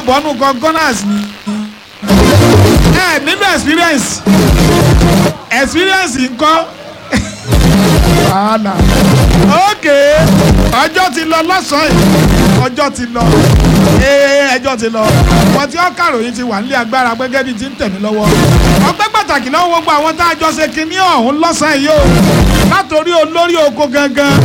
bọ́nú kan gunners ni ẹ nínú experience experience ńkọ́ wàhálà ok ọjọ́ ti lọ lọ́sàn-án yìí ọjọ́ ti lọ ee ẹjọ́ ti lọ wọ́n ti ọ́kàròyìn ti wà nílé agbára gẹ́gẹ́ bíi ti ń tẹ̀mí lọ́wọ́ ọpẹ́ pàtàkì lọ́wọ́ gbogbo àwọn tá a jọ ṣe kinní ọ̀hún lọ́sàn-án yìí o látòrí olórí oko gangan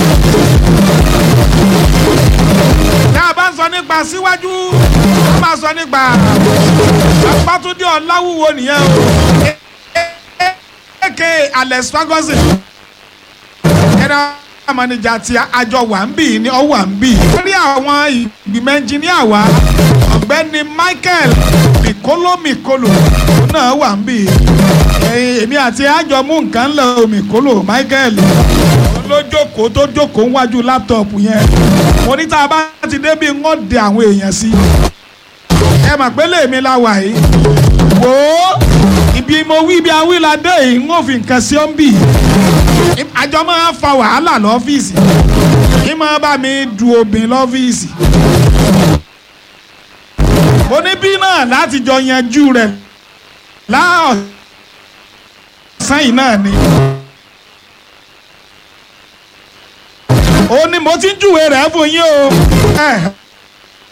tá a bá ń sọ nípa síwájú a máa sọ nípa Babátúndé Ọláwúwo nìyẹn o aka Alex Ferguson general manager ti àjọ wà ń bì ní ọwọ́ à ń bì. lórí àwọn ìgbìmọ̀ ẹnjìníà wa ọ̀gbẹ́ni Michael Mikolo Mikolo òun náà wà ń bì. èmi àti àjọ mú nǹkan lọ Mikolo Michael òun ló jókòó tó jókòó wájú láptọ̀pù yẹn. mo ní tá a bá ti débi ń wọ́n de àwọn èèyàn sí. ẹ mà pé lèmi la wà yìí. wò ó ibi mo wí ibi awíladé yìí ń wọ́n fi nǹkan sí ọ́n bì àjọ máa ń fa wàhálà lọ́fíìsì kí máa bá mi du obìnrin lọ́fíìsì. mo ní bí náà láti jọ yanjú rẹ̀ láọ̀sán yìí náà ni. ó ní mo ti ń júwèé rẹ̀ fún yín o.